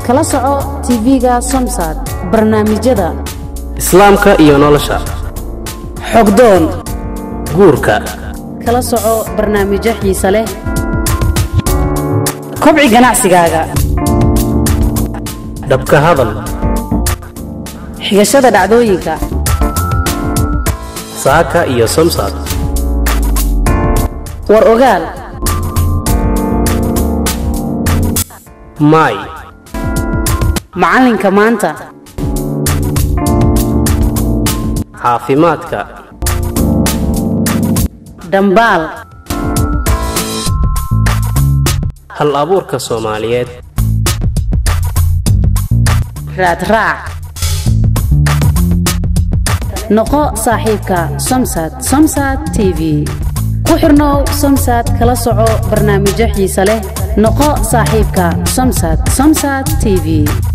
kala soco tv-ga somsad barnaamijyada islaamka iyo nolosha xogdoon guurka kala soco barnaamijyo xiise leh kobci ganacsigaaga dhabka hadal xigashada dhacdooyinka saaka iyo somsad war ogaal maay macalinka maanta caafimaadka dhambaal hal abuurka soomaaliyeed raadraac noqo saaxiibka somsad somsad t v ku xirnow somsad kala soco barnaamijyo xiise leh noqo saaxiibka somsad somsad t v